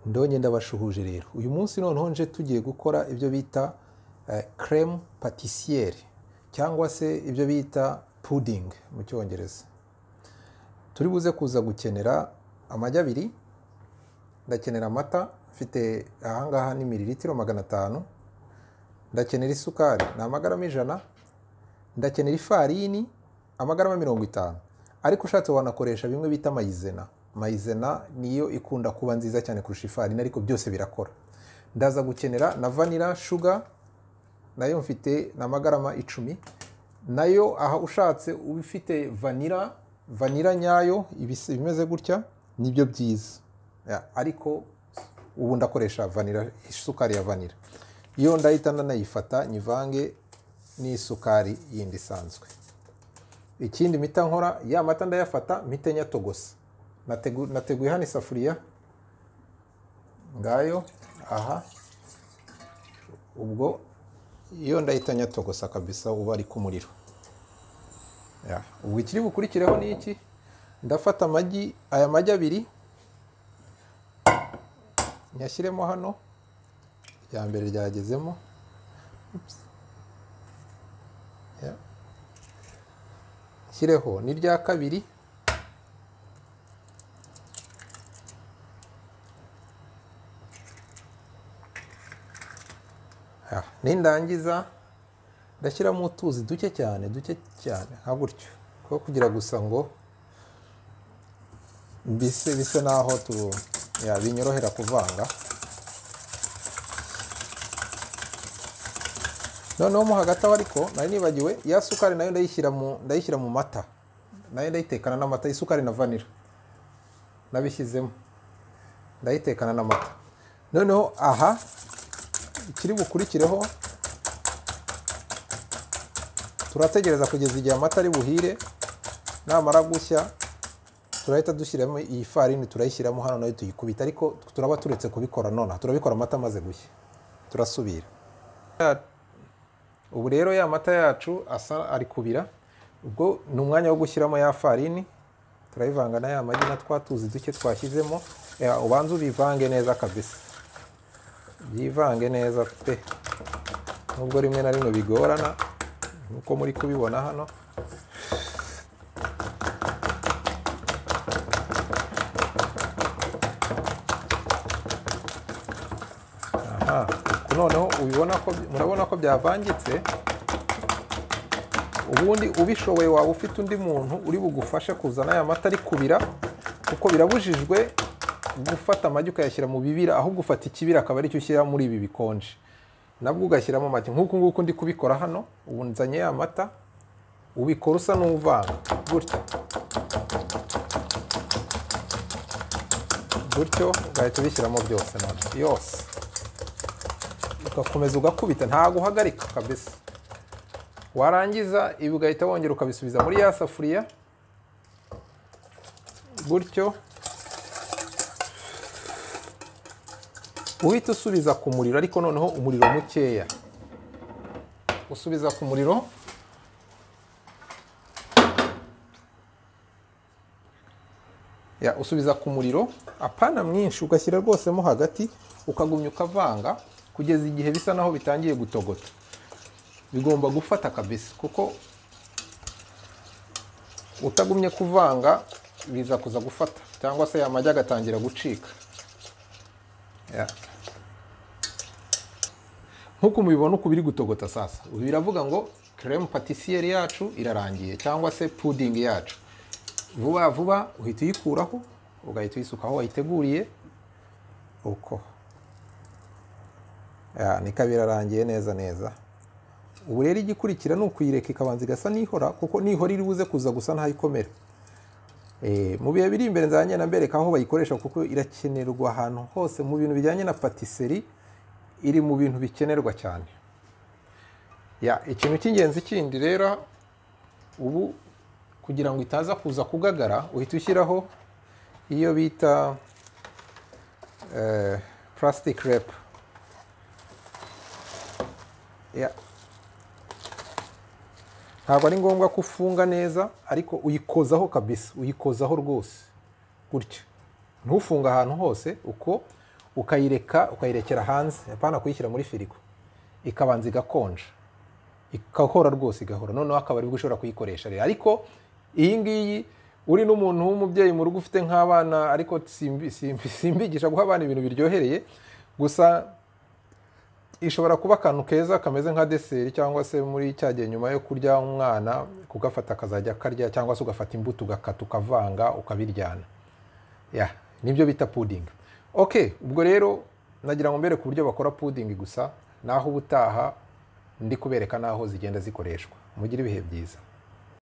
ndonye ndabashuhuje rero uyu munsi noneho nje tugiye gukora ibyo bita kereme patisiyeri cyangwa se ibyo bita pudingi mu cyongereza turi buze kuza gukenera amagi abiri ndakenera amata mfite ahangaha ni miriritiro magana atanu ndakenera isukari ni amagarama ijana ndakenera ifarini amagarama mirongo itanu ariko ushatse wanakoresha bimwe bita mayizena mayizena niyo ikunda kuba nziza cyane kurusha ifarini ariko byose birakora ndaza gukenera na vanira shuga nayo mfite ni amagarama icumi nayo aha ushatse uba ufite vanira vanira nyayo ibimeze gutya nibyo byiza ariko ubu ndakoresha vanira isukari ya vanira iyo ndahita ndanayifata nyivange n'isukari yindi isanzwe ikindi mita nkora ya mata ndayafata mite nyatogosa nateguye hano isafuriya ngayo aha ubwo iyo ndahita nyatogosa kabisa uba ari ku muriro ubwo ikiri bukurikireho ni iki ndafata amagi aya magi abiri nyashyiremo hano irya mbere ryagezemo shyireho n'irya kabiri nindangiza ndashyiramo utuzi duke cyane duke cyane nka gutyo kuko kugira gusa ngo mbise bise n'aho binyorohera kuvanga noneho mo hagati aho ariko nari nibagiwe ya sukari nayo ndayishyira mu mata nayo ndayitekana n'amata isukari na vanira nabishyizemo ndayitekana n'amata noneho aha ikiri bukurikireho turategereza kugeza igihe amata ari buhire namara gushya turahita dushyiramo iyi farini turayishyiramo hano nayo tuyikubita ariko turaba turetse kubikora nonaha turabikora amata amaze gushya turasubira ubu rero ya mata yacu asa ari kubira ubwo ni umwanya wo gushyiramo ya farini turayivanga na ya magi na twa tuzi duke twashyizemo ubanza ubivange neza kabisa byivange neza pe nubwo rimwe na rimwe bigorana nk'uko muri kubibona hano noneho ubibona ko murabona ko byavangitse ubundi ubishoboye waba ufite undi muntu uri bugufashe kuzana aya mata ari kubira kuko birabujijwe gufata amagi ukayashyira mu bibira ahubwo ufata ikibira akaba aricyo ushyira muri ibi bikonje nabwo ugashyiramo amagi nk'uku nguku ndi kubikora hano ubu nzanye ya mata ubikora usa n'uvanga gutya gutyo ugahita ubishyiramo byose yose ugakomeza ugakubita ntabwo uhagarika kabisa warangiza ibi ugahita wongera ukabisubiza muri ya safuriya gutyo uhita usubiza ku muriro ariko noneho umuriro mukeya usubiza ku muriro ya usubiza ku muriro apana mwinshi ugashyira rwosemo hagati ukagumya ukavanga kugeza igihe bisa naho bitangiye gutogota bigomba gufata kabisa kuko utagumye kuvanga biza kuza gufata cyangwa se yamajya agatangira gucika nk'uko mubibona uko biri gutogota sasa ubu biravuga ngo kereme patisiyeri yacu irarangiye cyangwa se pudingi yacu vuba vuba uhita uyikuraho ugahita uyisuka aho wayiteguriye uko nikaba irarangiye neza neza ubu rero igikurikira ni ukuyireka ikabanza igasa n'ihora kuko n'ihora iri buze kuza gusa ntaho ikomera mu bihe biri imbere nzajya mbereka aho bayikoresha kuko irakenerwa ahantu hose mu bintu bijyanye na patiseri iri mu bintu bikenerwa cyane ikintu cy'ingenzi kindi rero ubu kugira ngo itaza kuza kugagara uhita ushyiraho iyo bita purasitike repu ntabwo ari ngombwa ko ufunga neza ariko uyikozaho kabisa uyikozaho rwose gutya ntufunga ahantu hose uko ukayireka ukayirekera hanze apana kuyishyira muri firigo ikabanza igakonja igahora rwose igahora noneho akaba aribwo ushobora kuyikoresha rero ariko iyi ngiyi uri n'umuntu w'umubyeyi mu rugo ufite nk'abana ariko simbi- simbi- simbigisha guha abana ibintu biryohereye gusa ishobora kuba akantu keza kameze nka deseri cyangwa se muri cya gihe nyuma yo kurya umwana kugafata akazajya akarya cyangwa se ugafata imbuto ugakata ukavanga ukabiryana ya nibyo bita puding ok ubwo rero nagira ngo mbere ku buryo bakora puding gusa naho ubutaha ndi kubereka n'aho zigenda zikoreshwa mugire ibihe byiza